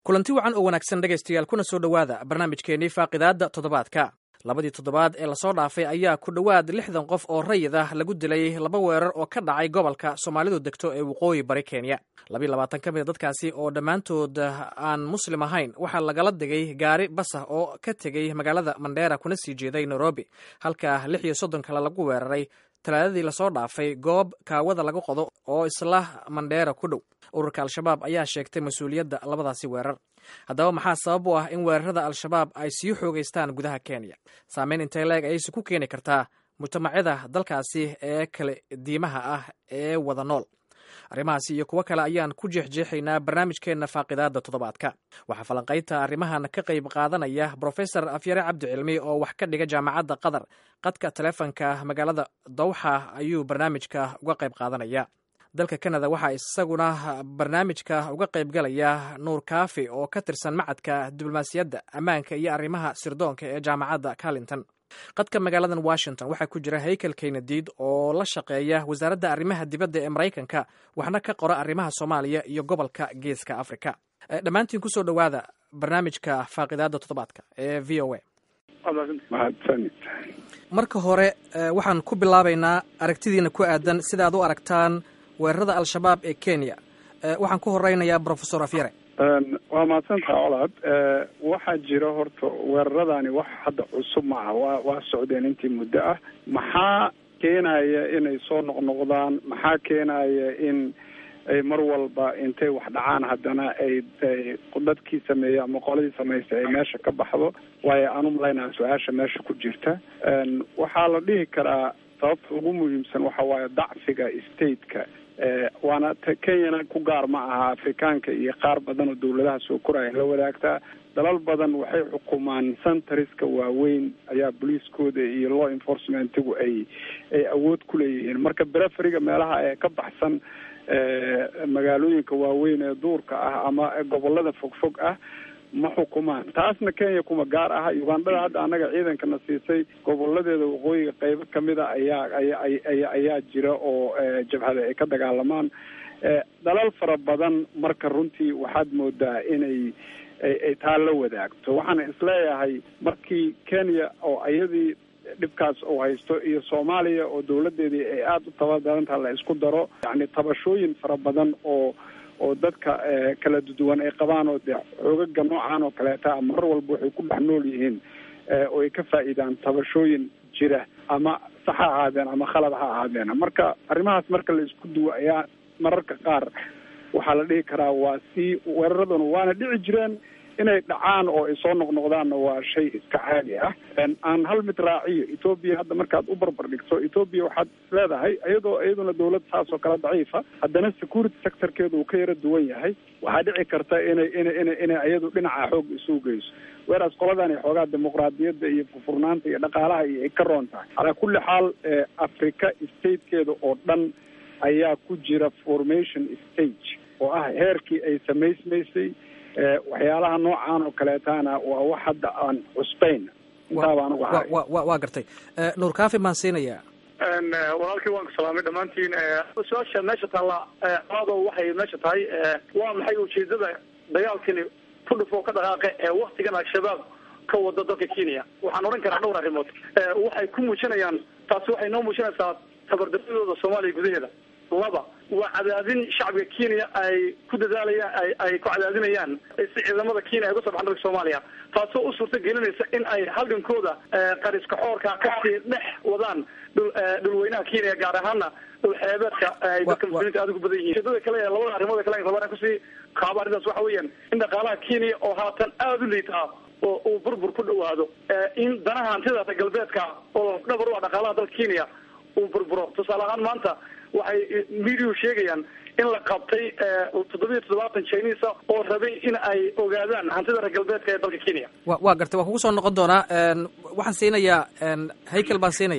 kulanti wacan oo wanaagsan dhegaystayaal kuna soo dhowaada barnaamijkeennii faaqidaadda toddobaadka labadii toddobaad ee lasoo dhaafay ayaa ku dhowaad lixdan qof oo rayid ah lagu dilay laba weerar oo ka dhacay gobolka soomaalidu degto ee waqooyi bari kenya labiiy labaatan ka mid a dadkaasi oo dhammaantood aan muslim ahayn waxaa lagala digay gaari basah oo ka tegey magaalada mandheera kuna sii jeeday nairobi halka lix iyo soddon kale lagu weeraray talaadadii lasoo dhaafay goob kaawada laga qodo oo isla mandheera ku dhow ururka al-shabaab ayaa sheegtay mas-uuliyadda labadaasi weerar haddaba maxaa sabab u ah in weerarada al-shabaab ay sii xoogeystaan gudaha kenya saameyn intay leeg ayayse ku keeni kartaa mujtamacyada dalkaasi ee kale diimaha ah ee wada nool arrimahaasi iyo kuwo kale ayaan ku jeexjeexaynaa barnaamijkeenna faaqidaadda toddobaadka waxaa falanqaynta arrimahan ka qayb qaadanaya brofesor afyare cabdi cilmi oo wax ka dhiga jaamacadda qatar qadka taleefonka magaalada dawxa ayuu barnaamijka uga qayb qaadanaya dalka kanada waxaa isaguna barnaamijka uga qayb galaya nuur kaafi oo ka tirsan macadka diblomaasiyadda ammaanka iyo arrimaha sirdoonka ee jaamacadda carlington qadka magaaladan washington waxaa ku jira haykel keynadiid oo la shaqeeya wasaaradda arrimaha dibadda ee maraykanka waxna ka qora arrimaha soomaaliya iyo gobolka geeska africa dhammaantiin kusoo dhowaada barnaamijka faaqidaadda toddobaadka ee v o a marka hore waxaan ku bilaabaynaa aragtidiina ku aadan sida aad u aragtaan weerarada al-shabaab ee kenya waxaan ku horeynayaa brofesor afyare waa mahadsantaha colaad waxaa jira horta weeraradani wax hadda cusub ma aha waa waa socdeen intii muddo ah maxaa keenaya inay soo noqnoqdaan maxaa keenaya in ay mar walba intay wax dhacaan haddana ay dadkii sameeyey ama qoladii samaystay ay meesha ka baxdo waayo aan u malaynaa su-aasha meesha ku jirta waxaa la dhihi karaa sababta ugu muhiimsan waxa waaye dacfiga stateka waana kenyana ku gaar ma aha afrikaanka iyo qaar badan oo dawladaha soo koraya la wadaagtaa dalal badan waxay xukumaan centariska waaweyn ayaa booliiskooda iyo law enforcementigu ay ay awood ku leeyihiin marka bereferiga meelaha ee ka baxsan magaalooyinka waaweyn ee duurka ah ama gobolada fogfog ah ma xukumaan taasna kenya kuma gaar aha ugandhada hadda annaga ciidankana siisay goboladeeda waqooyiga qeybo kamida ayaa aya ayaa jira oo jabhada ay ka dagaalamaan dalal fara badan marka runtii waxaad moodaa inay ay taa la wadaagto waxaana isleeyahay markii kenya oo iyadii dhibkaas uu haysto iyo soomaaliya oo dawladeedii ay aada u tabadarantaha la isku daro yacni tabashooyin fara badan oo oo dadka kala duwan ay qabaan oo dee xoogaga noocan oo kaleeta mar walba waxay ku dhex nool yihiin oo ay ka faa'iidaan tabashooyin jira ama sax ha ahaadeen ama khalad ha ahaadeen marka arrimahaas marka la isku duwo ayaa mararka qaar waxaa la dhihi karaa waa sii weeraraduna waana dhici jireen inay dhacaan oo ay soo noqnoqdaanna waa shay iska caadi ah aan hal mid raaciyo etoobiya hadda markaad u barbar dhigto etoobiya waxaad leedahay iyadoo iyaduna dawlad saas oo kale daciifa haddana security sectorkeedu uu ka yaro duwan yahay waxaa dhici karta inay ina ina inay iyadu dhinaca xoog isugu geyso weeraas qoladani xoogaa dimuqraadiyadda iyo furfurnaanta iyo dhaqaalaha iyo ay ka roon tahay calaa kulli xaal africa statekeeda oo dhan ayaa ku jira formation stage oo ah heerkii ay samaysmaysay waxyaalaha noocaan oo kaleetana waa wax hadda aan cusbayn intaaba anugu ahay waa gartay nuur kaafi baan siinayaa walaalkii waan ku salaamay dhammaantiin su-aasha meesha taalla colaado waxay meesha tahay waa maxay ujeedada dagaalkani ku dhufoo ka dhaqaaqe ee waktigan al-shabaab ka wada dalka kenya waxaan odhan karaa dhowr arrimood waxay ku muujinayaan taasi waxay noo muujinaysaa tabardaradooda soomaaliya gudaheeda laba waa cadaadin shacbiga kenya ay ku dadaalayaan ay ku cadaadinayaan si ciidamada kenya ay uga soo baxan dalka soomaaliya taasoo u suurta gelinaysa in ay halgankooda qariska xoorka kasii dhex wadaan dhul dhulweynaha kenya gaar ahaana dhul xeebeedka ay dadka muslimiinta aada ugu badan yihiin ujeedada kale ee labada arrimood kale rabaan kusii kaaba arrintaas waxa weeyaan in dhaqaalaha kenya oo haatan aada u liitaa oo uu burbur ku dhawaado in danaha hantida reer galbeedka oo dhabar u ah dhaqaalaha dalka kenya uu burburo tusaale ahaan maanta waxay mediau sheegayaan in la qabtay toddobiyo toddobaatan chinisa oo rabay in ay ogaadaan hantida reer galbeedka ee dalka kenya wa waa gartay waa kugu soo noqon doonaa waxaan siinayaa haykel baan siinayaa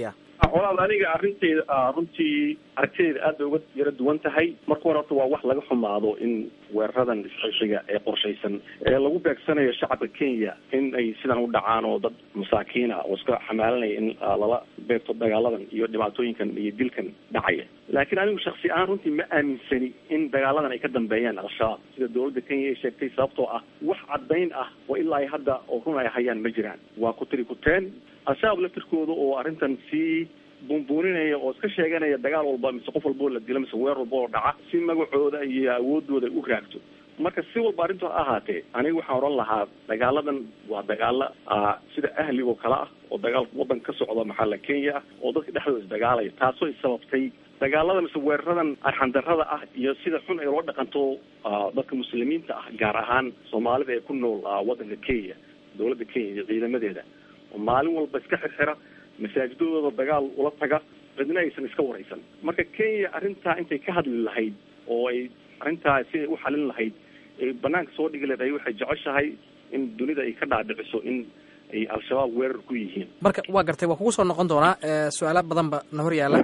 colaad aniga arinteyda runtii aragtideeda aad bay uga yaro duwan tahay marka hore horta waa wax laga xumaado in weeraradan isxishiga ee qorshaysan ee lagu beegsanayo shacabka kenya in ay sidan u dhacaan oo dad masaakiina oo iska xamaalanaya in lala beegto dagaaladan iyo dhibaatooyinkan iyo dilkan dhacaya laakiin anigu shaksi ahaan runtii ma aaminsani in dagaaladan ay ka dambeeyaan al-shabaab sida dawladda kenya ay sheegtay sababtoo ah wax caddayn ah oo ilaa hadda oo run ay hayaan ma jiraan waa ku tiri kuteen al-shabaab laftirkooda oo arrintan sii buunbuuninaya oo iska sheeganaya dagaal walba mise qof walba oo la dilo mise weer walba oo dhaca si magacooda iyo awoodooda ay u raagto marka si walba arrintu ha ahaatee aniga waxaan odhan lahaa dagaaladan waa dagaalo sida ahlig oo kale ah oo dagaal waddanka ka socda maxaala kenya ah oo dadka dhexdooda isdagaalaya taasoo ay sababtay dagaalada mise weeraradan arxandarrada ah iyo sida xun ay loo dhaqanto dadka muslimiinta ah gaar ahaan soomaalida ee ku nool waddanka kenya dawladda kenya iyo ciidamadeeda oo maalin walba iska xirxira masaajidadooda dagaal ula taga cidna aysan iska waraysan marka kenya arrintaa intay ka hadli lahayd oo ay arrintaa siday u xalin lahayd ay banaanka soo dhigi lahayd waxay jeceshahay in dunida ay ka dhaadhiciso in ay al-shabaab weerar ku yihiin marka waa gartay waa kugu soo noqon doonaa su-aala badan ba na hor yaalla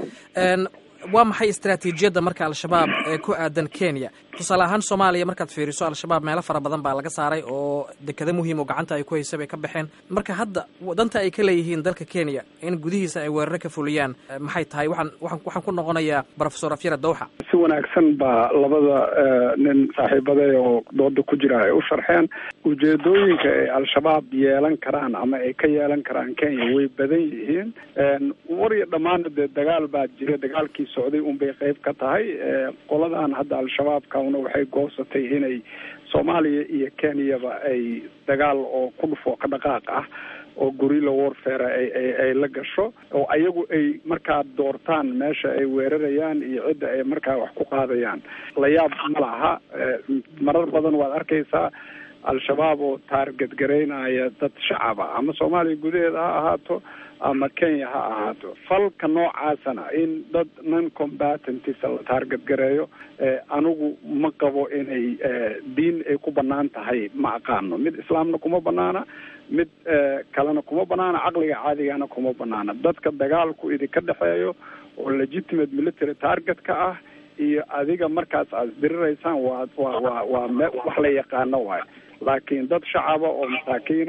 waa maxay istaraatiijiyadda marka al-shabaab ee ku aadan kenya tusaale ahaan soomaaliya markaad fiiriso al-shabaab meelo fara badan baa laga saaray oo dekado muhiim oo gacanta ay ku haysa bay ka baxeen marka hadda danta ay ka leeyihiin dalka kenya in gudihiisa ay weeraro ka fuliyaan maxay tahay waxaan waan waxaan ku noqonayaa profesor afyara dawxa si wanaagsan baa labada nin saaxiibaday oo dooda ku jira ay u sharxeen ujeedooyinka ay al-shabaab yeelan karaan ama ay ka yeelan karaan kenya way badan yihiin wariyo dhammaana dee dagaal baa jira dagaalkii socday unbay qayb ka tahay qoladan hadda al-shabaabkana waxay goosatay inay soomaaliya iyo kenyaba ay dagaal oo ku dhufoo ka dhaqaaq ah oo gorilla warfare ay ay ay la gasho oo ayagu ay markaa doortaan meesha ay weerarayaan iyo cidda ay markaa wax ku qaadayaan la yaab ma laha marar badan waad arkaysaa al-shabaab oo taargadgaraynaya dad shacaba ama soomaaliya gudaheeda ha ahaato ama kenya ha ahaato falka noocaasana in dad non combatantisa la taargadgareeyo anigu ma qabo inay diin ay ku banaan tahay ma aqaano mid islaamna kuma banaana mid kalena kuma banaana caqliga caadigana kuma banaana dadka dagaalku idinka dhexeeyo oo legitimate military target ka ah iyo adiga markaas aad isdiriraysaan waa waa waa waa me wax la yaqaano waayo laakiin dad shacaba oo masaakiina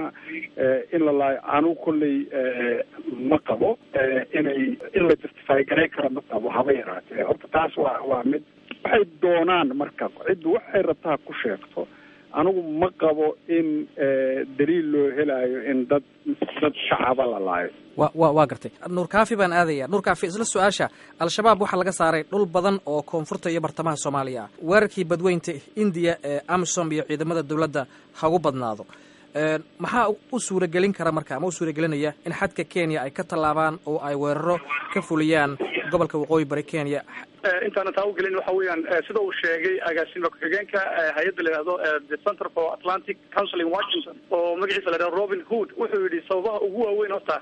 in la laayo anigu kolley ma qabo inay in la justify garay karo ma qabo haba yaraatee horta taas waa waa mid waxay doonaan marka ciddu waxay rabtaa ku sheegto anigu ma qabo in daliil loo helayo in dad dad shacaba la laayo wa wa waa gartay nuur kaafi baan aadaya nuur kaafi isla su-aasha al-shabaab waxaa laga saaray dhul badan oo koonfurta iyo bartamaha soomaaliya ah weerarkii badweynta indiya ee amisom iyo ciidamada dowladda hagu badnaado maxaa u suuragelin kara marka ama u suuragelinaya in xadka kenya ay ka tallaabaan oo ay weeraro ka fuliyaan gobolka waqooyi bari kenya intaana taa ugelin waxa weeyaan sida uu sheegay agaasima ku-xigeenka hay-adda la yihahdo the center for atlantic counseling washington oo magaciisa la yhahdo robin hood wuxuu yidhi sababaha ugu waaweyn horta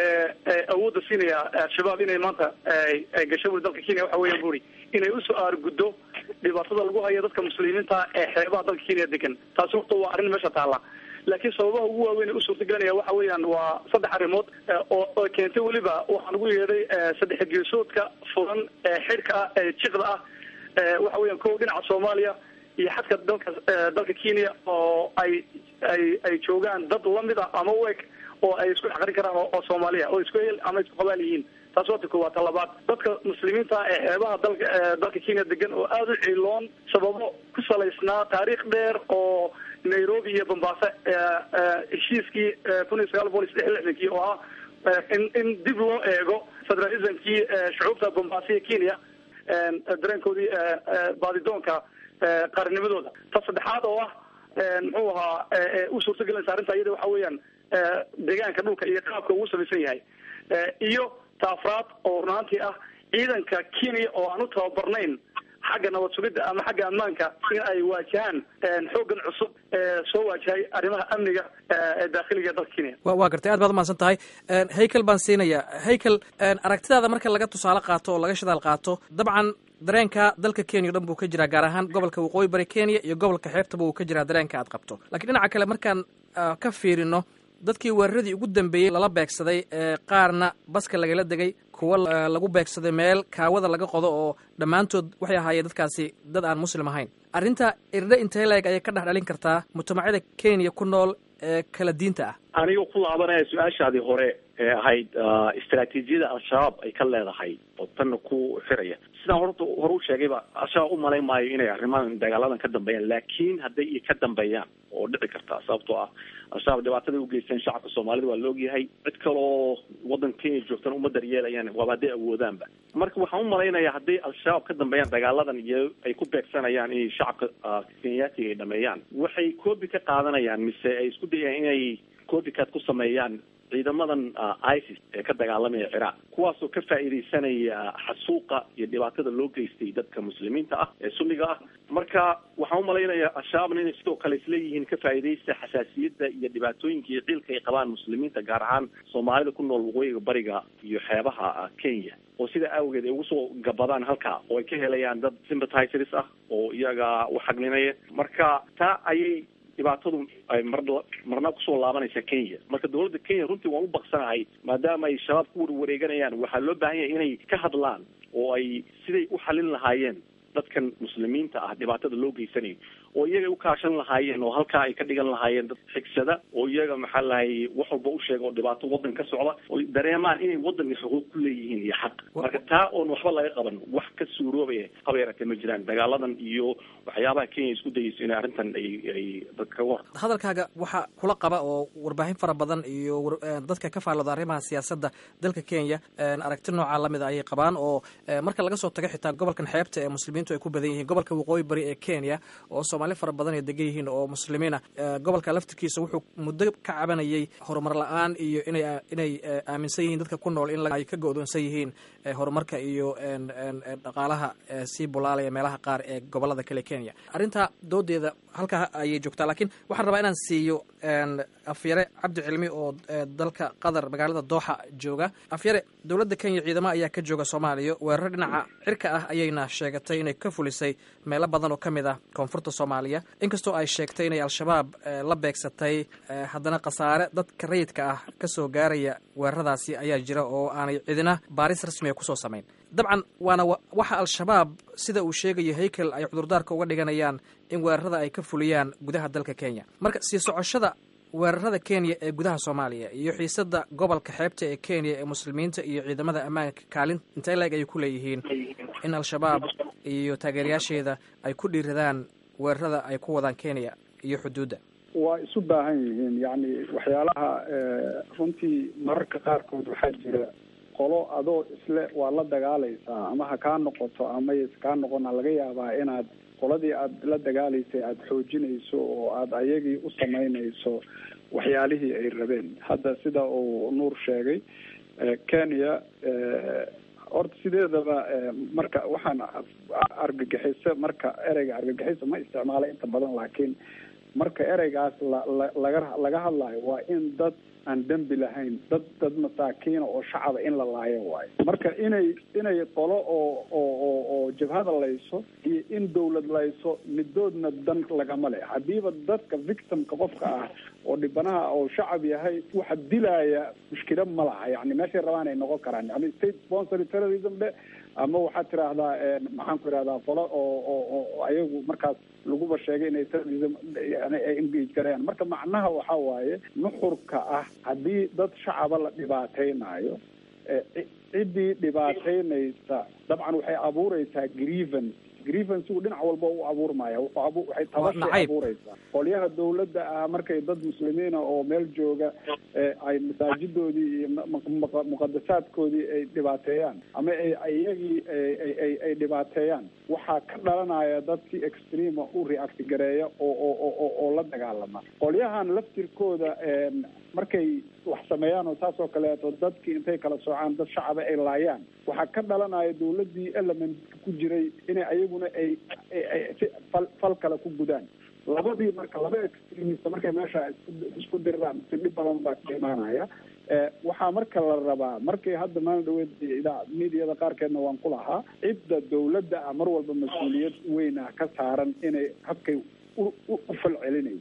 awoodda siinaya al-shabaab inay maanta ay gasho buri dalka kenya waxa weeyan buri inay usoo aarguddo dhibaatada lagu hayo dadka muslimiinta ee xeebaha dalka kenya degan taasi horta waa arrin meesha taalla laakiin sababaha ugu waaweyn ee u suurtagelinaya waxa weeyaan waa saddex arrimood oo oo keentay weliba waxaan ugu yeedhay saddex geesoodka furan ee xidhka ah ee jiqda ah waxa weeyaan kow dhinaca soomaaliya iyo xadka dalka dalka kenya oo ay ay ay joogaan dad lamid a ama u eg oo ay isku xaqrin karaan oo soomaaliya oo isku el ama isku qabaal yihiin taas waa ta koowaad ta labaad dadka muslimiinta ee xeebaha dalka dalka kenya degan oo aada u ciiloon sababo ku salaysnaa taariikh dheer oo nairobi iyo bombaaso heshiiskii kun iyo sagaal boqol iyo saddex lixdankii oo ah in in dib loo eego federalismkii shucuubta bombaaso iyo kenya dareenkoodii baadidoonka qaarnimadooda ta saddexaad oo ah muxuu ahaa u suurtagelinaysa arrinta iyada waxa weeyaan deegaanka dhulka iyo qaabka ugu samaysan yahay iyo ta afraad oo runaantii ah ciidanka kenya oo aan u tababarnayn xagga nabad sugidda ama xagga ammaanka in ay waajahaan xooggan cusub ee soo waajahay arrimaha amniga ee daakhiliga ee dalka kenya wa waa gartay aad baad umahadsan tahay haykel baan siinayaa haykel aragtidaada marka laga tusaale qaato oo laga shidaal qaato dabcan dareenka dalka kenya o dhan buu ka jiraa gaar ahaan gobolka waqooyi bari kenya iyo gobolka xeebtaba uu ka jiraa dareenka aad qabto lakiin dhinaca kale markaan ka fiirino dadkii weeraradii ugu dambeeyey lala beegsaday qaarna baska lagala degay kuwa lagu beegsaday meel kaawada laga qodo oo dhammaantood waxay ahaayeen dadkaasi dad aan muslim ahayn arrinta irdhe intee leeg ayay ka dhex dhalin kartaa mujtamacyada kenya ku nool ee kala diinta ah anigoo ku laabanaya su-aashaadii hore ee ahayd istraatiijiyada al-shabaab ay ka leedahay oo tanna ku xiraya sidaan horta hore u sheegayba al-shabaab u malayn maayo inay arrimahan dagaaladan ka dambeeyaan laakiin hadday iyo ka dambeeyaan oo dhici karta sababtoo ah al-shabaab dhibaatada u geysteen shacabka soomaalida waa la ogyahay cid kaloo waddanka kenya joogtana uma daryeelayaan waaba hadday awoodaanba marka waxaan u malaynayaa hadday al-shabaab ka dambeeyaan dagaaladan iyo ay ku beegsanayaan inay shacabka kenyaatiga ay dhameeyaan waxay koobi ka qaadanayaan mise ay isku dayayaan inay copycat ku sameeyaan ciidamadan isis ee ka dagaalamaya ciraaq kuwaasoo ka faa'iidaysanaya xasuuqa iyo dhibaatada loo geystay dadka muslimiinta ah ee sunniga ah marka waxaan u malaynayaa al-shabaabna inay sidoo kale isleeyihiin ka faa'iidaysta xasaasiyadda iyo dhibaatooyinka iyo ciilka ay qabaan muslimiinta gaar ahaan soomaalida ku nool waqooyiga bariga iyo xeebaha kenya oo sida awgeed ay ugu soo gabadaan halka oo ay ka helayaan dad sympathizers ah oo iyaga u xaglinaya marka taa ayay dhibaatadu ay mar marna kusoo laabanaysa kenya marka dawladda kenya runtii waan u baqsanahay maadaama ay shabaab ku warwareeganayaan waxaa loo baahan yahay inay ka hadlaan oo ay siday u xalin lahaayeen dadkan muslimiinta ah dhibaatada loo geysanayo oo iyaga u kaashan lahaayeen oo halkaa ay ka dhigan lahaayeen dad xigsada oo iyaga maxaa lahay wax walba u sheega oo dhibaato waddan ka socda oo dareemaan inay waddanka xuquuq ku leeyihiin iyo xaq marka taa oon waxba laga qaban wax ka suuroobaya haba yaratee ma jiraan dagaaladan iyo waxyaabaha kenya isku dayeyso inay arrintan ay ay dadka kaga hor hadalkaaga waxaa kula qaba oo warbaahin fara badan iyo dadka ka faallooda arrimaha siyaasadda dalka kenya aragti noocaa lamid a ayay qabaan oo marka laga soo tago xitaa gobolkan xeebta ee muslimiintu ay ku badan yihiin gobolka waqooyi bari ee kenya oo soomaali fara badan ay degan yihiin oo muslimiin ah gobolka laftirkiisa wuxuu muddo ka cabanayay horumar la-aan iyo inay inay aaminsan yihiin dadka ku nool in ay ka go-doonsan yihiin horumarka iyo dhaqaalaha sii bulaalaya meelaha qaar ee gobolada kale kenya arrintaa doodeeda halkaa ayay joogtaa laakiin waxaan rabaa inaan siiyo afyare cabdi cilmi oo dalka qatar magaalada dooxa jooga afyare dowladda kenya ciidamo ayaa ka jooga soomaaliya weerar dhinaca cirka ah ayayna sheegatay inay ka fulisay meelo badan oo ka mid ah koonfurta soomaaliya inkastoo ay sheegtay inay al-shabaab la beegsatay haddana khasaare dadka rayidka ah kasoo gaaraya weeraradaasi ayaa jira oo aanay cidina baaris rasmiga kusoo samayn dabcan waana waxa al-shabaab sida uu sheegayo haykel ay cudurdaarka uga dhiganayaan in weerarada ay ka fuliyaan gudaha dalka kenya marka sii socoshada weerarada kenya ee gudaha soomaaliya iyo xiisada gobolka xeebta ee kenya ee muslimiinta iyo ciidamada ammaanka kaalin intee leeg ayay ku leeyihiin in al-shabaab iyo taageerayaasheeda ay ku dhiiradaan weerarada ay ku wadaan kenya iyo xuduudda waa isu baahan yihiin yacni waxyaalaha runtii mararka qaarkood waxaa jira qolo adoo isle waa la dagaalaysaa ama ha kaa noqoto ama s kaa noqona laga yaabaa inaad qoladii aada la dagaalaysay aada xoojinayso oo aada ayagii u samaynayso waxyaalihii ay rabeen hadda sida uu nuur sheegay kenya horta sideedaba marka waxaan argagixiso marka ereyga argagixiso ma isticmaala inta badan laakiin marka ereygaas la la laga laga hadlayo waa in dad aan dembi lahayn dad dad masaakiina oo shacaba in la laayo waayo marka inay inay qolo oo oo oo oo jabhada layso iyo in dawlad layso midoodna dan lagama le hadiiba dadka victimka qofka ah oo dhibanaha oo shacab yahay waxa dilaya mushkila ma laha yani meeshay rabaan ay noqon karaan yani state sponsory terrorism dhe ama waxaad tiraahdaa maxaan ku ihahdaa qolo oo oo oo ayagu markaas laguba sheegay inay terrorism yani ay engage garayaan marka macnaha waxa waaye nuxurka ah haddii dad shacaba la dhibaateynayo ciddii dhibaateynaysa dabcan waxay abuureysaa grievance grievancegu dhinac walba u abuurmaya waxay tabashay abuureysaa qolyaha dawladda ah markay dad muslimiina oo meel jooga ay masaajidoodii iyo muqadasaadkoodii ay dhibaateeyaan ama ay iyagii ay ay dhibaateeyaan waxaa ka dhalanaya dad si extrema u react gareeya oo oo oo la dagaalama qolyahan laftirkooda markay wax sameeyaan oo saas oo kaleeto dadkii intay kala soocaan dad shacaba ay laayaan waxaa ka dhalanaya dawladdii element ku jiray inay ayaguna ay si fal fal kale ku gudaan labadii marka laba extremist markay meesha isku diriraan si dhib badan baa ka imaanaya waxaa marka la rabaa markay hadda maalin dhaweed idaa mediada qaarkeedna waan ku lahaa cidda dawladda ah mar walba mas-uuliyad weyn ah ka saaran inay habkay u falcelinayso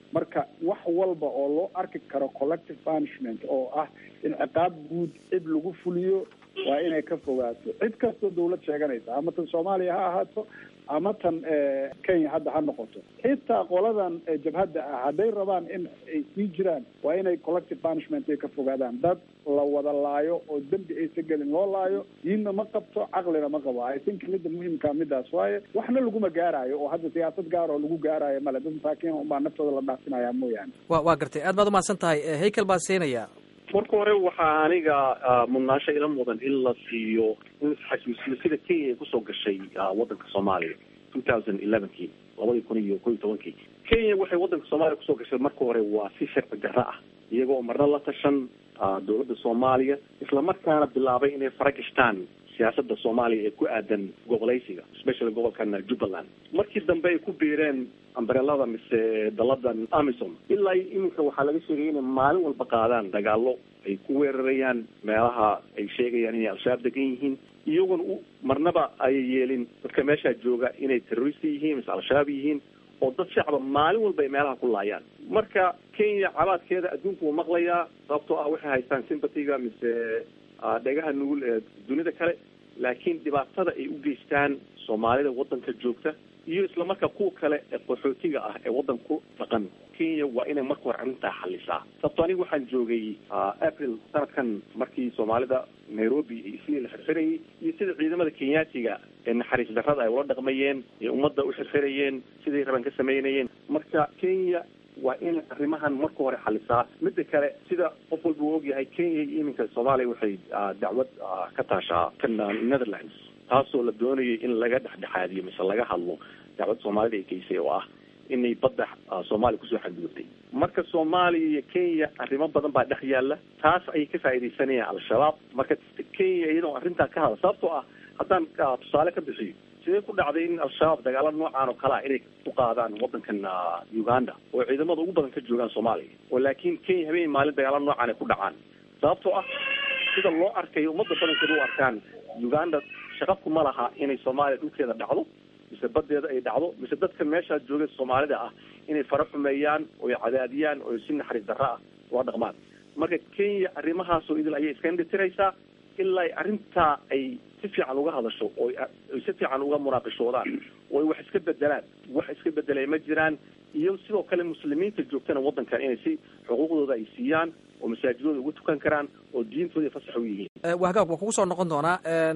marka wax walba oo loo arki karo collective punishment oo ah in ciqaab guud cid lagu fuliyo waa inay ka fogaato cid kastoo dawlad sheeganaysa ama tan soomaaliya ha ahaato ama tan kenya hadda ha noqoto xitaa qoladan jabhadda ah hadday rabaan in ay sii jiraan waa inay collective punishment ay ka fogaadaan dad la wada laayo oo dembi aysa gelin loo laayo diinna ma qabto caqlina ma qabo i think midda muhiimka midaas waaye waxna laguma gaaraayo oo hadda siyaasad gaar oo lagu gaaraayo male dad masaakiin unbaa naftooda la dhaafinaya mooyaane wa waa gartay aad baad umahadsan tahay haykel baan siinaya marka hore waxaa aniga mudnaasho ila mudan in la siiyo in isxasuusiyo sida kenya ay kusoo gashay wadanka soomaaliya two thousand elevenkii labadii kun iyo ko iyo tobankii kenya waxay wadanka soomaaliya kusoo gashay marka hore waa si sharci darro ah iyagoo marna la tashan dowladda soomaaliya islamarkaana bilaabay inay fara gashtaan siyaasada soomaaliya ee ku aadan gobolaysiga especially gobolkan jubbaland markii dambe ay ku biireen ambrelada mise daladan amison ilaa iminka waxaa laga sheegay inay maalin walba qaadaan dagaalo ay ku weerarayaan meelaha ay sheegayaan inay al-shabaab degan yihiin iyaguna u marnaba ay yeelin dadka meeshaa jooga inay terrorist yihiin mise al-shabaab yihiin oo dad shacba maalin walba ay meelaha ku laayaan marka kenya cabaadkeeda adduunku wuu maqlayaa sababtoo ah waxay haystaan sympatiga mise dhegaha nugul ee dunida kale laakiin dhibaatada ay u geystaan soomaalida wadanka joogta iyo islamarkaa kuwa kale ee qaxootiga ah ee wadanku dhaqan kenya waa inay marka hore arrintaa xalisaa sababto aniga waxaan joogay april sanadkan markii soomaalida nairobi sidii la xirxirayay iyo sida ciidamada kenyaatiga ee naxariis darrada ay ula dhaqmayeen ee ummadda u xirxirayeen siday rabaan ka samaynayeen marka kenya waa inay arrimahan marka hore xalisaa midda kale sida qof walba uu ogyahay kenya iyo iminka soomaaliya waxay dacwad ka taashaa kan netherlands taasoo la doonayay in laga dhexdhexaadiyo mise laga hadlo dacwad soomaalida ay geysay oo ah inay badda soomaaliya kusoo xadgudubtay marka soomaaliya iyo kenya arrimo badan baa dhex yaalla taas ayay ka faaidaysanayaan al-shabaab marka kenya iyadoo arrintaa ka hadla sababtoo ah haddaan tusaale ka bixiyo sidee ku dhacday in al-shabaab dagaalo noocaan oo kale ah inay ku qaadaan wadankan uganda oo ciidamada ugu badan ka joogaan soomaaliya oo laakiin kenya habeen maalin dagaalo noocaan ay ku dhacaan sababtoo ah sida loo arkayo ummadda badankeeda u arkaan uganda shaqabku ma laha inay soomaaliya dhulkeeda dhacdo mise badeeda ay dhacdo mise dadka meeshaa jooga soomaalida ah inay fara xumeeyaan oy cadaadiyaan oo si naxariis darro ah loo dhaqmaan marka kenya arrimahaasoo idil ayay iska indhitiraysaa ilaa arrintaa ay si fiican uga hadasho oo ay si fiican uga munaaqishoodaan oo ay wax iska bedelaan wax iska bedelay ma jiraan iyo sidoo kale muslimiinta joogtana wadankan inay si xuquuqdooda ay siiyaan oo masaajidooda ugu tukan karaan oo diintooda fasax u yihiin wahagaag waa kugu soo noqon doonaa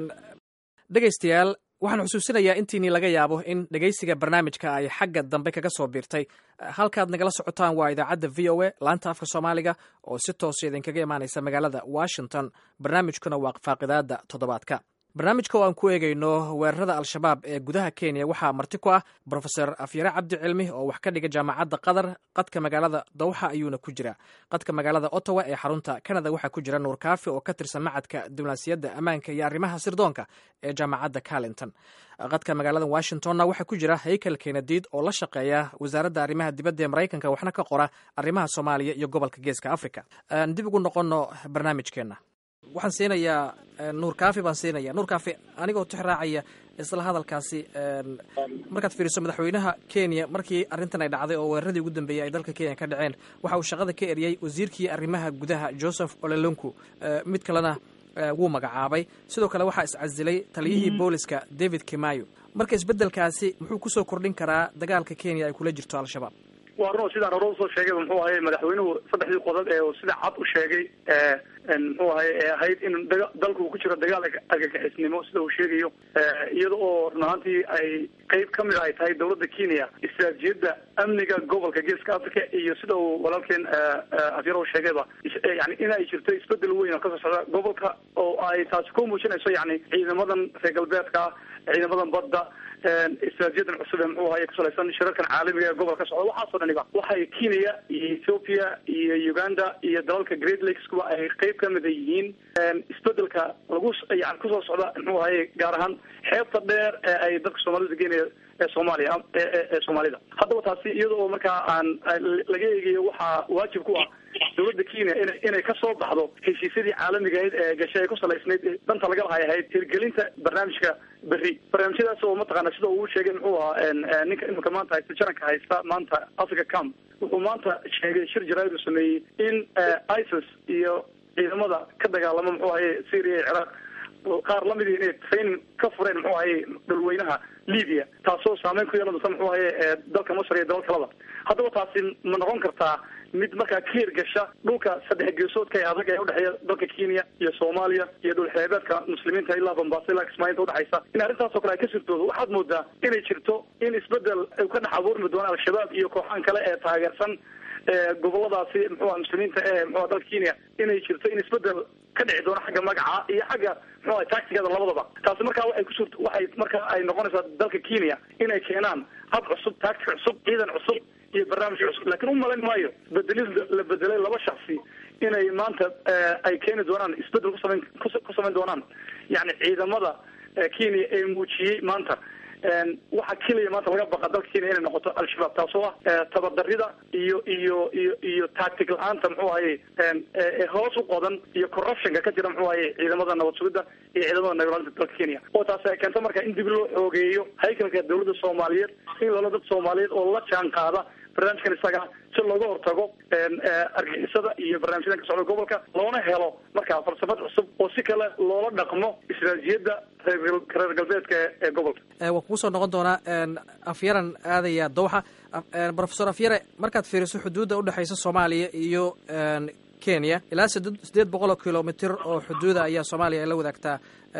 dhegaystayaal waxaan xusuusinayaa intiinii laga yaabo in dhegaysiga barnaamijka ay xagga dambe kaga soo biirtay halkaad nagala socotaan waa idaacadda v o a laanta afka soomaaliga oo si toosa idinkaga imaanaysa magaalada washington barnaamijkuna waa faaqidaada toddobaadka barnaamijka oo aan ku eegayno weerarada al-shabaab ee gudaha kenya waxaa marti ku ah brofeor afyare cabdi cilmi oo wax ka dhiga jaamacadda qatar qadka magaalada dawxa ayuuna ku jira qadka magaalada ottawa ee xarunta canada waxaa ku jira nuur kaafi oo ka tirsan macadka diblomaasiyadda ammaanka iyo arrimaha sirdoonka ee jaamacadda carlinton qadka magaalada washingtonna waxaa ku jira haykel kenadiid oo la shaqeeya wasaaradda arrimaha dibadda ee maraykanka waxna ka qora arrimaha soomaaliya iyo gobolka geeska africa aan dib ugu noqono barnaamijkeenna waxaan siinayaa nuur kaafi baan siinaya nuur kaafi anigoo tix raacaya isla hadalkaasi markaad fiiriso madaxweynaha kenya markii arrintan ay dhacday oo weeraradii ugu dambeeyey ay dalka kenya ka dhaceen waxa uu shaqada ka eriyey wasiirkii arrimaha gudaha joseph olelonku mid kalena wuu magacaabay sidoo kale waxaa iscasilay taliyihii booliska david kimayo marka isbeddelkaasi muxuu kusoo kordhin karaa dagaalka kenya ay kula jirto al-shabaab waa run sidaan hore usoo sheegay muxuu ahay madaxweynuhu saddexdii qodob ee sida cad u sheegay muxuu ahay ee ahayd in dalku uu ku jiro dagaal argagixisnimo sida uu sheegayo iyada oo run ahaantii ay qeyb ka mid ay tahay dawladda kenya istiraatijiyadda amniga gobolka geeska africa iyo sida uu walaalkeen afyar u sheegayba yani in ay jirto isbedel weyn oo kasoo socda gobolka oo ay taasi ku muujinayso yani ciidamadan reer galbeedka ciidamadan badda istiraatijiyadan cusub ee muxuu ahay kusalaysan shirarkan caalamiga ee gobolka socda waxaasoo dhaniba waxay kenya iyo ethiopia iyo uganda iyo dalalka great lakes kuwa ay qeyb ka mida yihiin isbedelka lagu yani kusoo socda muxuu ahay gaar ahaan xeebta dheer ee ay dadka soomaalida geenaya ee soomaaliya ee soomaalida haddaba taasi iyada oo markaa aan laga eegayo waxaa waajib ku ah dowladda kenya ina inay kasoo baxdo heshiisyadii caalamiga ahayd ee gashay ee ku salaysnayd danta laga lahay ahayd hirgelinta barnaamijka berri barnaamijyadaas oo mataqaana sida uu sheegay muxuu ahaa ninka imika maanta haysta jaranka haysta maanta africa camp wuxuu maanta sheegay shir jaraa'id uu sameeyey in isis iyo ciidamada ka dagaalama muxuu ahaye syria iyo ciraaq qaar lamidii inay training ka fureen muxuu ahaye dhulweynaha libya taasoo saameyn ku yeelan doonta muxuu ahaye dalka masr iyo dalal kalaba haddaba taasi ma noqon kartaa mid markaa ka hirgasha dhulka saddex geesoodka ee adag ee udhexeeya dalka kenya iyo soomaaliya iyo dhul xeebeedka muslimiinta ilaa bambasa ilaa kismaalinta udhexaysa in arrintaasoo kale ay ka sirtoodo waxaad moodaa inay jirto in isbedel ay ka dhex abuurmi doona al-shabaab iyo kooxaan kale ee taageersan goboladaasi muxuuha muslimiinta ee muxuha dalka kenya inay jirto in isbedel ka dhici doono xagga magaca iyo xagga muxuha tactigeeda labadaba taasi markaa waxay kusuur waxay markaa ay noqonaysaa dalka kenya inay keenaan hab cusub tactic cusub ciidan cusub iyo barnaamij cusub laakiin u malayn maayo bedelid la bedelay laba shaksi inay maanta ay keeni doonaan isbedel kusameyn ku samayn doonaan yani ciidamada kenya ee muujiyey maanta waxa keliya maanta laga baqa dalka kenya inay noqoto al-shabaab taasoo ah tabadarida iyo iyo iyo iyo tactic la-aanta muxuu ahaye hoos u qodan iyo corruptionka ka jira muxuu ahaye ciidamada nabad sugidda iyo ciidamada nabadaalinta dalka kenya oo taasi ay keento marka in dib loo xoogeeyo haykalka dawladda soomaaliyeed in loola dad soomaaliyeed oo la jaan qaada barnaamijkan isaga si looga hortago argixisada iyo barnaamijyadan ka socda gobolka loona helo markaa falsafad cusub oo si kale loola dhaqmo istaraatijiyadda reer galbeedka ee gobolka waa kugu soo noqon doonaa afyaran aadaya dowxa profesor afyare markaad fiiriso xuduudda udhexaysa soomaaliya iyo kenya ilaa sd sideed boqol oo kilomitr oo xuduuda ayaa soomaaliya ay la wadaagtaa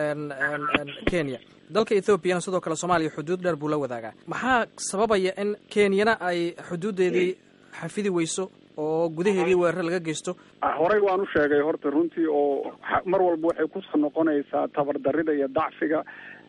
kenya dalka ethoobiana sidoo kale soomaaliya xuduud dheer buu la wadaagaa maxaa sababaya in kenyana ay xuduuddeedii xafidi weyso oo gudaheedii weerar laga geysto horey waan u sheegay horta runtii oo mar walba waxay kusoo noqonaysaa tabardarida iyo dacfiga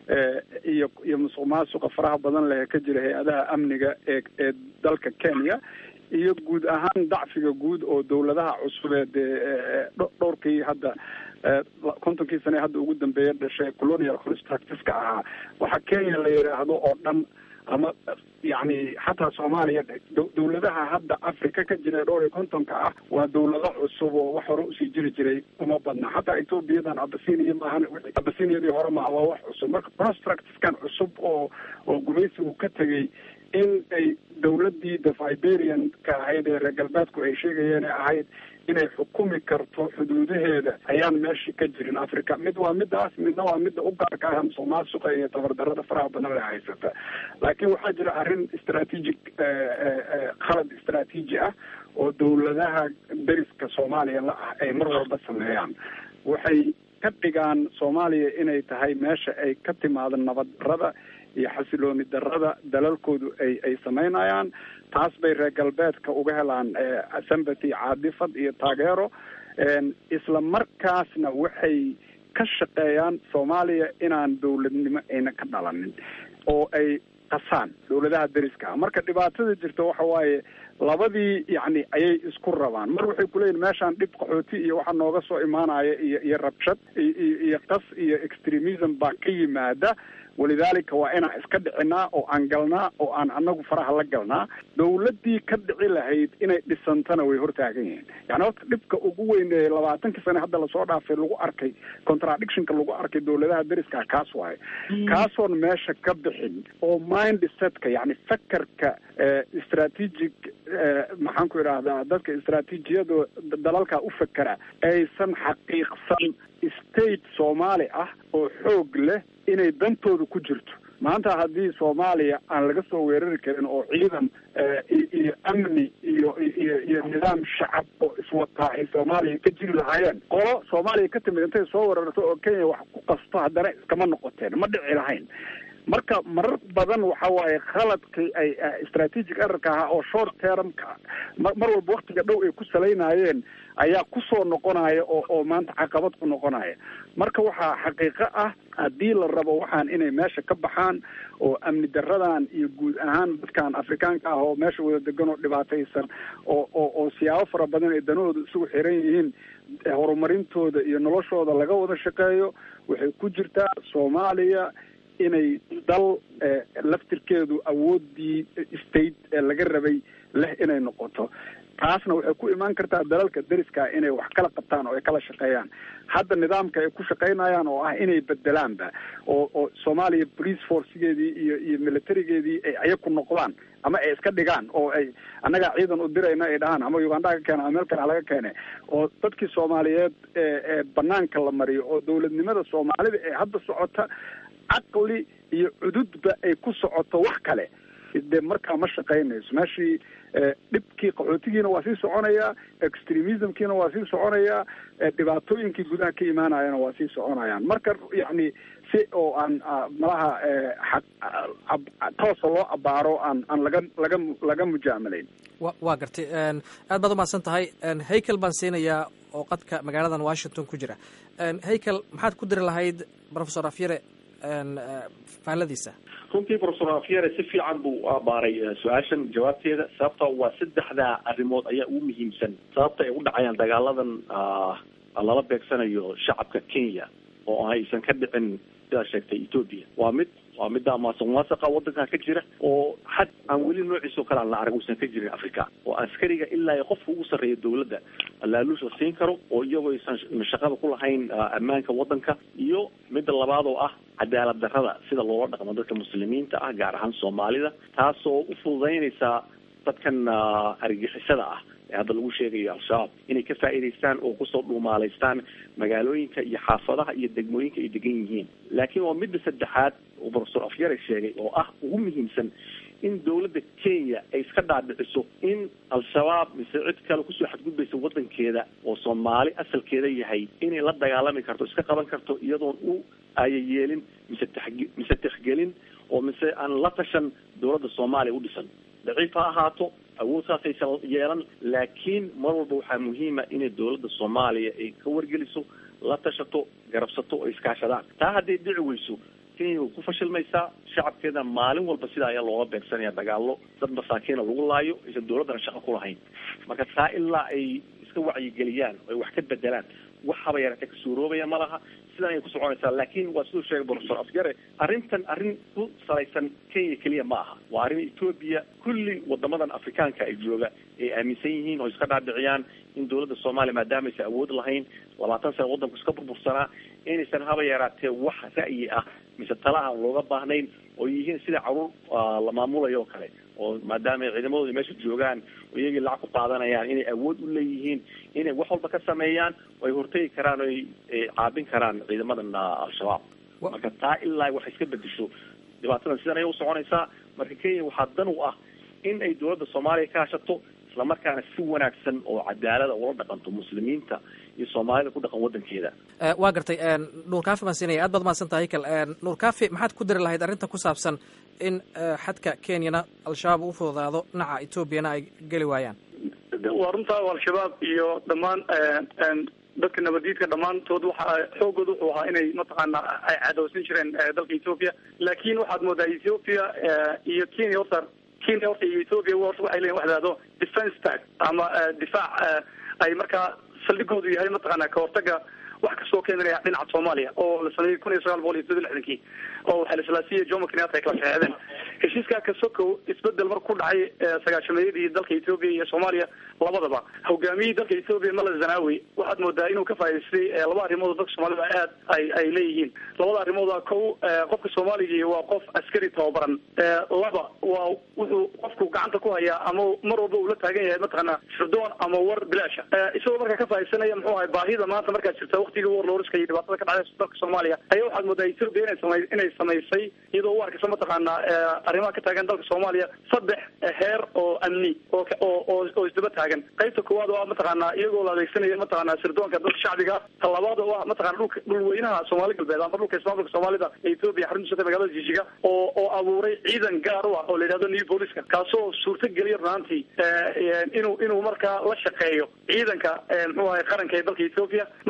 iyo iyo musuq maasuqa faraha badan leh ee ka jira hay-adaha amniga ee ee dalka kenya iyo guud ahaan dacfiga guud oo dawladaha cusubeed ee dhowrkii hadda kontonkii sane hadda ugu dambeeya dhashay colonial constructiska ahaa waxa kenya la yidhaahdo oo dhan ama yani xataa soomaaliya dawladaha hadda africa ka jira dhowr iyo kontonka ah waa dawlado cusub oo wax hore usii jiri jiray uma badna xataa ethoobiyadan abasinia maahan abasiniyadii hore maaha waa wax cusub marka constructiskan cusub oo oo gumaysigu ka tegay in ay dawladii the viberian-ka ahayd ee reer galbeedku ay sheegayeen ee ahayd inay xukumi karto xuduudaheeda ayaan meeshii ka jirin africa mid waa midaas midna waa midda u gaarka ah musuq maasuqa iyo tabardarada faraha badan le haysata laakiin waxaa jira arrin strategic khalad istraatiiji ah oo dawladaha deriska soomaaliya la ah ay mar walba sameeyaan waxay ka dhigaan soomaaliya inay tahay meesha ay ka timaado nabad darada iyo xasilooni darada dalalkoodu ay ay samaynayaan taas bay reer galbeedka uga helaan sympathy caadifad iyo taageero isla markaasna waxay ka shaqeeyaan soomaaliya inaan dawladnimo ayna ka dhalanin oo ay qasaan dawladaha deriska ah marka dhibaatada jirta waxa waaye labadii yacni ayay isku rabaan mar waxay kuleeyihin meeshaan dhib qaxooti iyo waxa nooga soo imaanaya iyo iyo rabshad iyo iyo qas iyo extremism baa ka yimaada walidaalika waa inaan iska dhicinaa oo aan galnaa oo aan anagu faraha la galnaa dawladdii ka dhici lahayd inay dhisantana way hortaagan yihiin yani horta dhibka ugu weyn ee labaatankii sane hadda lasoo dhaafay lagu arkay contradictionka lagu arkay dawladaha deriska kaas waayo kaasoon meesha ka bixin oo mind setka yani fakerka strategic maxaan ku idhaahdaa dadka istraatiijiyada dalalka u fekera aysan xaqiiqsan state soomaali ah oo xoog leh inay dantooda ku jirto maanta haddii soomaaliya aan laga soo weerari karin oo ciidan iyo amni iyo iyo iyo nidaam shacab oo iswataa ay soomaaliya ka jiri lahaayeen qolo soomaaliya ka timid intay soo weerarto oo kenya wax ku qasto haddana iskama noqoteen ma dhici lahayn marka marar badan waxa waaye khaladkii ay strategic errorka ahaa oo short termka mar walba waktiga dhow ay ku salaynayeen ayaa kusoo noqonaya oo oo maanta caqabad ku noqonaya marka waxaa xaqiiqo ah haddii la rabo waxaan inay meesha ka baxaan oo amni daradan iyo guud ahaan dadkan afrikaanka ah oo meesha wada degan oo dhibaataysan oo oo oo siyaabo fara badan ay danahooda isugu xiran yihiin horumarintooda iyo noloshooda laga wada shaqeeyo waxay ku jirtaa soomaaliya inay dal laftirkeedu awoodii state ee laga rabay leh inay noqoto taasna waxay ku imaan kartaa dalalka deriska inay wax kala qabtaan oo ay kala shaqeeyaan hadda nidaamka ay ku shaqaynayaan oo ah inay bedelaanba oo oo soomaaliya police forcegeedii iyo iyo militarigeedii ay ayaku noqdaan ama ay iska dhigaan oo ay annagaa ciidan u dirayna ay dhahaan ama uganda ka keena ama meel kale halaga keene oo dadkii soomaaliyeed ee ee banaanka la mariyo oo dawladnimada soomaalida ee hadda socota caqli iyo cududba ay ku socoto wax kale de markaa ma shaqaynayso meeshii dhibkii qaxootigiina waa sii soconayaa extremismkiina waa sii soconayaa dhibaatooyinkii gudaha ka imaanayana waa sii soconayaan marka yacni si oo aan malaha toosa loo abaaro aan aan laga laga laga mujaamalayn wa waa gartay aad baad umahadsan tahay haykel baan siinayaa oo qadka magaaladan washington ku jira haykel maxaad ku diri lahayd professor afyare faalladiisa runtii professor afyare si fiican buu u abaaray su-aashan jawaabteeda sababta waa saddexdaa arrimood ayaa ugu muhiimsan sababta ay u dhacayaan dagaaladan lala beegsanayo shacabka kenya oo aysan ka dhicin sidaa sheegtay ethoopia waa mid waa midda maasuqmaasuqa wadankan ka jira oo xad aan weli noociisa oo kale aan la arag uusan ka jirin africa oo askariga ilaa qofka ugu sarreeya dawladda laaluush la siin karo oo iyagoo aysan shaqada ku lahayn ammaanka wadanka iyo midda labaad oo ah cadaalad darrada sida loola dhaqmo dadka muslimiinta ah gaar ahaan soomaalida taasoo u fududeynaysaa dadkan argixisada ah ee hadda lagu sheegayo al-shabaab inay ka faa'iidaystaan oo kusoo dhuumaalaystaan magaalooyinka iyo xaafadaha iyo degmooyinka ay degan yihiin laakiin waa midda saddexaad oo professor afyare sheegay oo ah ugu muhiimsan in dawladda kenya ay iska dhaadhiciso in al-shabaab mise cid kale kusoo xadgudbaysa wadankeeda oo soomaali asalkeeda yahay inay la dagaalami karto iska qaban karto iyadoon u ayayeelin mise taxg mise tixgelin oo mise aan la tashan dawladda soomaaliya u dhisan daciif ha ahaato awood saasaysan yeelan laakiin mar walba waxaa muhiima inay dawladda soomaaliya ay ka wargeliso la tashato garabsato oo iskaashadaan taa hadday dhici weyso kenya way ku fashilmaysaa shacabkeeda maalin walba sidaa ayaa looga beegsanaya dagaalo dad masaakiina lagu laayo aysan dawladdana shaqo ku lahayn marka taa ilaa ay iska wacyigeliyaan oo ay wax ka bedelaan wax haba yaratee ka suuroobaya ma laha sidan ayay ku soconaysaa laakiin waa siduu sheegay professor afyare arrintan arrin ku salaysan kenya keliya ma aha waa arrin ethoopia kulli wadamadan afrikaanka ay jooga ay aaminsan yihiin oo iska dhaadhiciyaan in dawladda soomaaliya maadaama aysan awood lahayn labaatan sana waddanku iska burbursanaa inaysan haba yaraatee wax ra'yi ah mise tala aan looga baahnayn oo yihiin sida caruur la maamulayo oo kale oo maadaama ay ciidamadooda meesha joogaan oo iyagii lacag ku qaadanayaan inay awood u leeyihiin inay wax walba ka sameeyaan oo ay hortegi karaan oo ay caabin karaan ciidamadan al-shabaab marka taa ilaa wax iska bedesho dhibaatadan sidan ayay usoconaysaa marka kenya waxaa dan u ah in ay dawladda soomaaliya ka hashato islamarkaana si wanaagsan oo cadaalada ula dhaqanto muslimiinta iyo soomaalida ku dhaqan wadankeeda waa gartay nuur kaafi baan siinaya aad baad mahadsantaha haykel nuur kaafi maxaad ku diri lahayd arrinta ku saabsan in xadka kenyana al-shabaab u fududaado dhinaca etoobiyana ay geli waayaan waa runtaa al-shabaab iyo dhammaan dadka nabadiidka dhammaantood waxa xoogooda wuxuu ahaa inay mataqaana ay cadowsan jireen dalka ethoopia laakiin waxaad moodaa ethoopia iyo kenya horta kenya horta iyo ethoopia horta waxay leeyihin wax dhahdo defence tag ama difaac ay markaa saldhigoodu yahay mataqaana kahortaga wax kasoo keenanaya dhinaca soomaaliya oo la sameeyey kun iyo sagaal boqol iyo soddon lixdankii oo xalislaasiya jomo kenyatta ay kala shaheedeen heshiiskaa kasokow isbedel mar ku dhacay sagaashameeyadii dalka ethoopia iyo soomaaliya labadaba hogaamiyihii dalka ethoopia mala zanawi waxaad moodaa inuu ka faa'idaystay laba arrimood oo dadka soomaalida aad ay ay leeyihiin labada arrimooda kow qofka soomaaligii waa qof askari tababaran laba waa wuxuu qofku gacanta ku hayaa ama mar walba uu la taagan yahay mataqaana sirdoon ama war bilaasha isagoo markaa ka faaidsanaya muxuu ahay baahida maanta markaa jirta waktigii warloriska iyo dhibaatada ka dhacday dalka soomaaliya ayaa waxaad moodaa ethoopia inay samay inay samaysay iyadoo u arkaysa mataqaana arrimaha ka taagan dalka soomaaliya saddex heer oo amni oo oo oo isdaba taagan qaybta koowaad oo ah mataqaana iyagoo la adeegsanaya mataqaana sirdoonka dadka shacbiga ta labaad oo ah mataqana dhulka dhulweynaha soomaali galbeed ama dhulka ismaamulka soomaalida ee ethoopia xarunta magaalada jijiga oo oo abuuray ciidan gaar u ah oo la yidhahdo new booliska kaasoo suurta geliya runaantii inuu inuu markaa la shaqeeyo ciidanka muxuu ahay qaranka ee dalka ethoopia marka saddex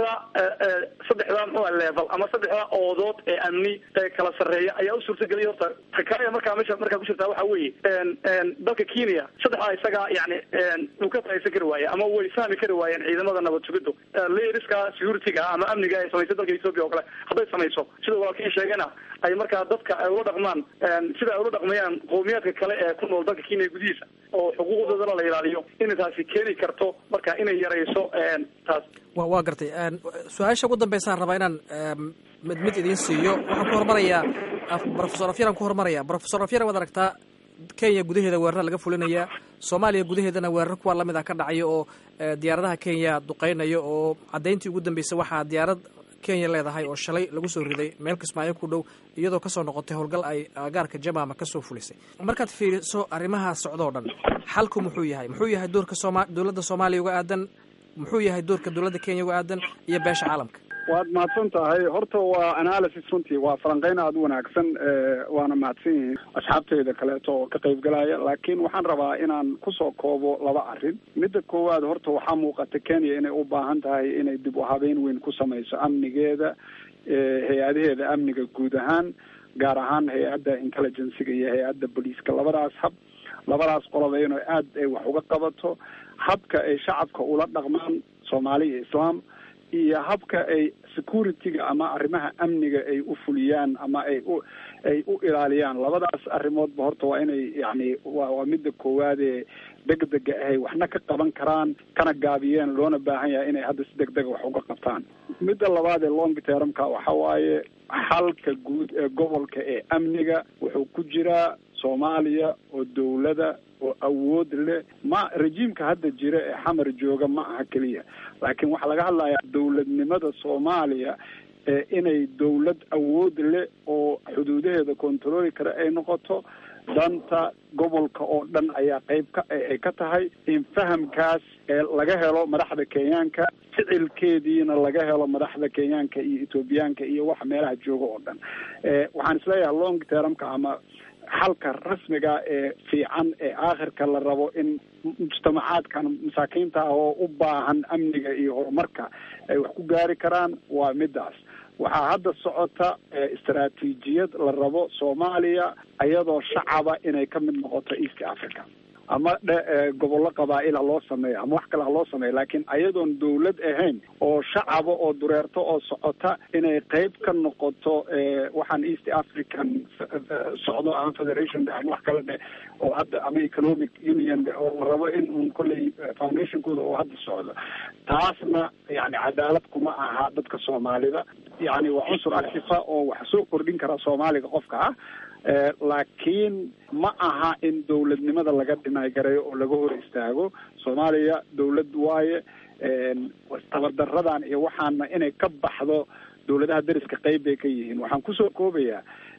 saddexda saddexda muxuu level ama saddexda oodood ee amni ee kala sarreeya ayaa u suurtageliya horta ta kale markaa meesha markaa ku jirtaa waxa weeye dalka kenya saddexdaa isaga yani uu ka fahaysan kari waaye ama way fahmi kari waayeen ciidamada nabad sugiddu leeriska security-ga ama amniga ay samaysay dalka ethoopia oo kale hadday samayso sida walaalkii sheegana ay markaa dadka ay ula dhaqmaan sida ay ula dhaqmayaan qowmiyaadka kale ee ku nool dalka kenya gudihiisa oo xuquuqdoodana la ilaaliyo inay taasi keeni karto marka inay yarayso taas wa waa gartay su-aasha ugu dambeysaan rabaa inaan mid mid idiin siiyo waxaan ku hormarayaa profesor afyaran ku hormaraya profesor afyaran waad aragtaa kenya gudaheeda weerara laga fulinayaa soomaaliya gudaheedana weerar kuwa lamid ah ka dhacaya oo diyaaradaha kenya duqeynaya oo caddayntii ugu dambeysay waxaa diyaarad kenya leedahay oo shalay lagu soo riday meel kismaayo ku dhow iyadoo kasoo noqotay howlgal ay gaarka jamaama kasoo fulisay markaad fiiriso arrimaha socdoo dhan xalku muxuu yahay muxuu yahay doorka sooma dowladda soomaaliya uga aadan muxuu yahay doorka dowladda kenya uga aadan iyo beesha caalamka waad mahadsan tahay horta waa analysis runtii waa falanqeyn aada u wanaagsan waana mahadsan yihiin asxaabteyda kaleeto oo ka qaybgalaya laakiin waxaan rabaa inaan kusoo koobo laba arrin midda koowaad horta waxaa muuqata kenya inay u baahan tahay inay dib u habeyn weyn ku samayso amnigeeda hay-adaheeda amniga guud ahaan gaar ahaan hay-adda intelligenciga iyo hay-adda booliiska labadaas hab labadaas qoloba inay aada ay wax uga qabato habka ay shacabka ula dhaqmaan soomaali iyo islaam iyo habka ay security-ga ama arrimaha amniga ay u fuliyaan ama ay u ay u ilaaliyaan labadaas arrimoodba horta waa inay yacni wa waa midda koowaadee degdega ahay waxna ka qaban karaan kana gaabiyeen loona baahan yahay inay hadda si degdega wax uga qabtaan midda labaad ee long termka waxa waaye xalka guud ee gobolka ee amniga wuxuu ku jiraa soomaaliya oo dawlada oo awood leh ma rejiimka hadda jira ee xamar jooga ma aha keliya laakiin waxaa laga hadlayaa dawladnimada soomaaliya ee inay dawlad awood leh oo xuduudaheeda controli kara ay noqoto danta gobolka oo dhan ayaa qayb ka ay ka tahay in fahamkaas ee laga helo madaxda kenyaanka ficilkeediina laga helo madaxda kenyaanka iyo ethoobiyaanka iyo waxa meelaha jooga oo dhan waxaan isleeyahay long termka ama xalka rasmiga ee fiican ee aakhirka la rabo in mujtamacaadkan masaakiinta ah oo u baahan amniga iyo horumarka ay wax ku gaari karaan waa midaas waxaa hadda socota istaraatiijiyad la rabo soomaaliya iyadoo shacaba inay ka mid noqoto east africa ama dhe gobollo qabaa-il ha loo sameeyo ama wax kale ha loo sameeyo laakiin ayadoon dawlad ahayn oo shacaba oo dureerto oo socota inay qeyb ka noqoto waxaan east african socdo ama federation ama wax kale dhe oo hadda ama economic union oo la rabo in un kolley foundationkooda oo hadda socdo taasna yani cadaalad kuma aha dadka soomaalida yani waa cunsur actifa oo wax soo kordhin kara soomaaliga qofka ah laakiin ma aha in dawladnimada laga dhinaygareeyo oo laga hor istaago soomaaliya dawlad waaye tabardaradan iyo waxaana inay ka baxdo dawladaha dariska qeyb bay ka yihiin waxaan kusoo koobayaa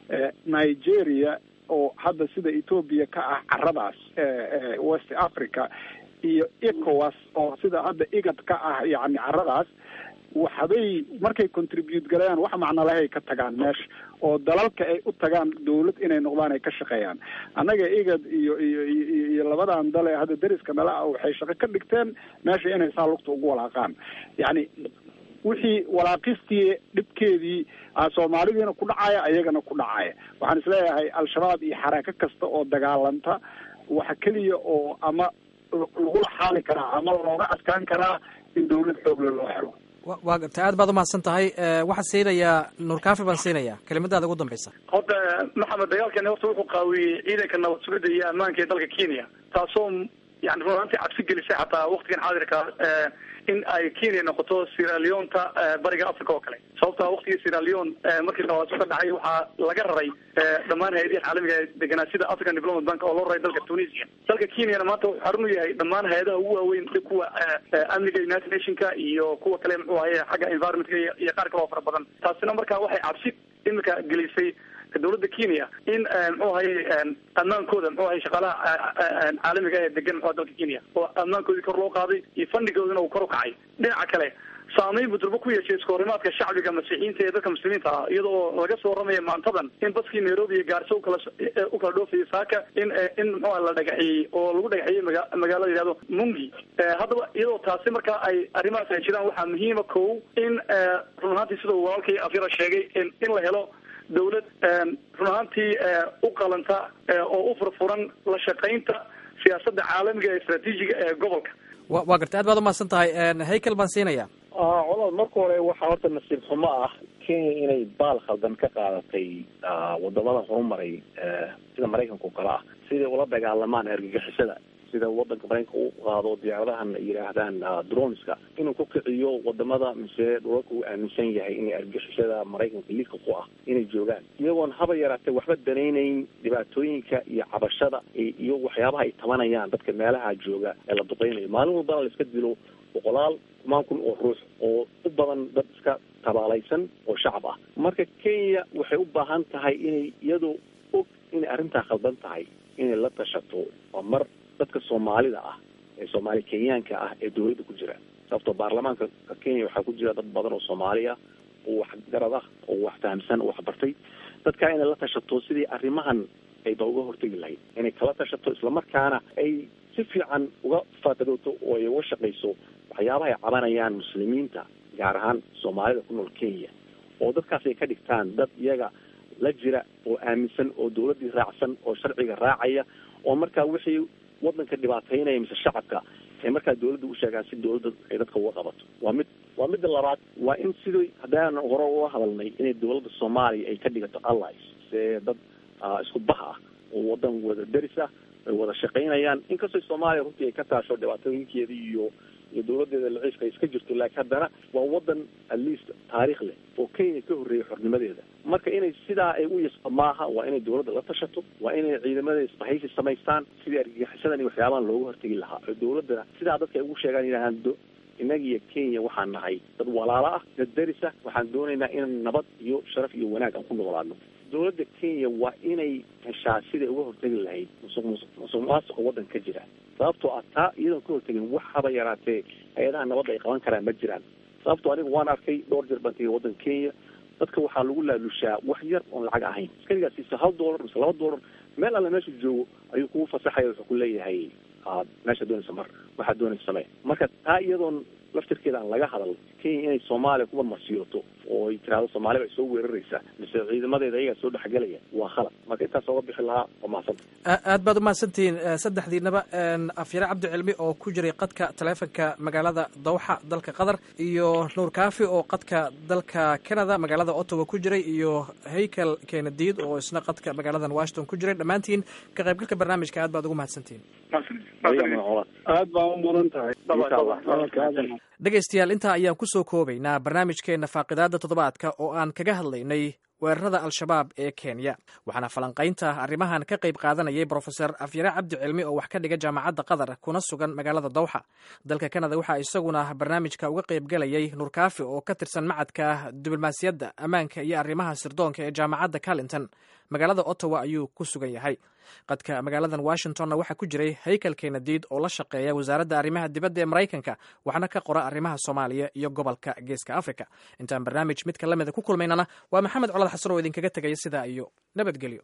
nigeria oo hadda sida ethoopia ka ah caradaas west africa iyo ecowas oo sida hadda igad ka ah yani caradaas waxbay markay contribute galayaan wax macnalahay ka tagaan meesha oo dalalka ay u tagaan dawlad inay noqdaan ay ka shaqeeyaan annaga igad iyo iyo iyo labadan dale hadda dariska nala ah waxay shaqo ka dhigteen meesha inay saa lugta ugu walaaqaan yacni wixii walaaqistii dhibkeedii soomaalidiina ku dhacaya ayagana ku dhacaya waxaan isleeyahay al-shabaab iyo xaraako kasta oo dagaalanta waxa keliya oo ama lagula xaali karaa ama looga adkaan karaa in dawlad xoogle loo helo waa garta aad baad umahadsan tahay waxaan siinayaa nuurkaafi baan siinayaa kelimadaada ugu dambeysa horta maxamed dagaalkani horta wuxuu qaawiyey ciidanka nabad sugidda iyo ammaanka ee dalka kenya taasoo yani run ahaantii cabsi gelisay xataa waktigan xaadirka in ay kenya noqoto siraleonta bariga africa oo kale sababta waktigii siraleon markii dhawaaso ka dhacay waxaa laga raray dhammaan hay-adaha caalamiga ee deganaa sida african development bank oo loo raray dalka tunisia dalka kenyana maanta wuxuu xarun u yahay dhammaan hay-adaha ugu waaweyn kuwa amniga united nationka iyo kuwa kale muxuu ahaye xagga environmentka iyo qaar kale oo fara badan taasina marka waxay cabsi imika gelisay dawladda kenya in muxuu ahaye ammaankooda muxuu ahaye shaqaalaha caalamiga ee degan muxua dalka kenya oo ammaankoodii kor loo qaaday iyo fandigoodina uu kor u kacay dhinaca kale saameyn buu durbo ku yeeshay iskahorimaadka shacbiga masiixiyiinta ee dadka muslimiinta ah iyadoo laga soo waramaya maantadan in baskii nairobi iyo gaarso ukala u kala dhoofayay saaka in in muxua la dhagaxiyey oo lagu dhagaxiyey maga magaalada yihahdo mungi haddaba iyadoo taasi markaa ay arrimahaas ay jiraan waxaa muhiima kow in run ahaantii sidau walaalkay afyara sheegay in la helo dawlad run ahaantii u qalanta oo u furfuran la shaqaynta siyaasadda caalamiga ee istraatiijiga ee gobolka wa waa gartay aad baad umahadsan tahay haykel baan siinaya colaad marka hore waxaa horta nasiib xumo ah kenya inay baal khaldan ka qaadatay wadamada horumaray sida maraykanka oo kale ah siday ula dagaalamaan argagixisada sida wadanka maraykanka u qaado diyaaradahan ay yidhaahdaan dronska inuu ku kiciyo wadamada mise dhulalka uu aaminsan yahay inay argagixisada maraykanka liidka ku ah inay joogaan iyagoon haba yaraatee waxba danaynayn dhibaatooyinka iyo cabashada iyo waxyaabaha ay tabanayaan dadka meelaha jooga ee la duqeynayo maalin walbana la iska dilo boqolaal kumaan kun oo ruux oo u badan dad iska tabaalaysan oo shacab ah marka kenya waxay u baahan tahay inay iyadoo og inay arrintaa khaldan tahay inay la tashato waa mar dadka soomaalida ah ee soomaali kenyaanka ah ee dawladda ku jira sababtoo baarlamaanka kenya waxaa ku jira dad badan oo soomaali ah oo wax garad ah oo wax fahamsan oo wax bartay dadkaa inay la tashato sidii arrimahan ayba uga hortegi lahayd inay kala tashato islamarkaana ay si fiican uga faatadooto oo ay uga shaqayso waxyaabaha ay cabanayaan muslimiinta gaar ahaan soomaalida ku nool kenya oo dadkaas ay ka dhigtaan dad iyaga la jira oo aaminsan oo dawladdii raacsan oo sharciga raacaya oo markaa wixii wadanka dhibaataynaya mise shacabka ay markaa dawladda u sheegaan si dawladda ay dadka uga qabato waa mid waa midda labaad waa in sidii haddaan hore uga hadalnay inay dawladda soomaaliya ay ka dhigato allies see dad isku bah ah oo wadan wada deris ah ay wada shaqaynayaan inkastoo soomaaliya runtii ay ka taasho dhibaatooyinkeeda iyo iyo dawladeeda laciifka ay iska jirto laakiin haddana waa wadan at least taariikh leh oo kenya ka horreeyay xornimadeeda marka inay sidaa ay u yasba maaha waa inay dawladda la tashato waa inay ciidamada isbahaysi samaystaan sidii argagixisadan iyo waxyaabahan looga hortegi lahaa oo dawladdana sidaa dadka ay ugu sheegaan yidhahaan do innaga iyo kenya waxaan nahay dad walaalo ah dad deris ah waxaan doonaynaa in nabad iyo sharaf iyo wanaag aan ku noolaano dawladda kenya waa inay heshaa siday uga hortegi lahayd musuq musuq musuq maasuqa waddan ka jira sababtoo ah taa iyadoon ka hortegin wax haba yaraatee hay-adaha nabadda ay qaban karaan ma jiraan sababtoo anigu waan arkay dhowr jeer baan tegay waddanka kenya dadka waxaa lagu laalushaa wax yar oon lacag ahayn askarigaa siisa hal dollar mise laba dollar meel alle meesha joogo ayuu kugu fasaxaya wuxuu ku leeyahay meesha doonaysa mar waxaad doonaysa samee marka taa iyadoon laftirkeeda aan laga hadal kenya inay soomaaliya kuba marsiyoto oo ay tiraahdo soomaaliya bay soo weeraraysaa mise ciidamadeeda ayagaa soo dhexgelaya waa khalad marka intaas oga bixi lahaa waa mahadsanta aad baad umahadsantihiin saddexdiinaba afyare cabdi cilmi oo ku jiray qadka taleefonka magaalada dawxa dalka qatar iyo nuur kaafi oo qadka dalka canada magaalada ottawa ku jiray iyo haykel kenadiid oo isna qadka magaaladan washington ku jiray dhammaantiin ka qaybgalka barnaamijka aad baad ugu mahadsantihiin aad baa u mudan tahay dhegaystayaal intaa ayaan ku soo koobaynaa barnaamijkeenna faaqidaadda toddobaadka oo aan kaga hadlaynay weerarada al-shabaab ee kenya waxaana falanqaynta arrimahan ka qayb qaadanayay brofeser afyare cabdi cilmi oo wax ka dhiga jaamacadda qatar kuna sugan magaalada dawxa dalka kanada waxaa isaguna barnaamijka uga qayb galayay nuurkaafi oo ka tirsan macadka diblomaasiyadda ammaanka iyo arrimaha sirdoonka ee jaamacadda carlington magaalada ottawa ayuu ku sugan yahay qadka magaaladan washingtonna waxaa ku jiray haykel kenadiid oo la shaqeeya wasaaradda arrimaha dibadda ee maraykanka waxna ka qora arrimaha soomaaliya iyo gobolka geeska africa intaan barnaamij midka lamida ku kulmaynana waa maxamed colad xasan oo idinkaga tegaya sidaa iyo nabadgelyo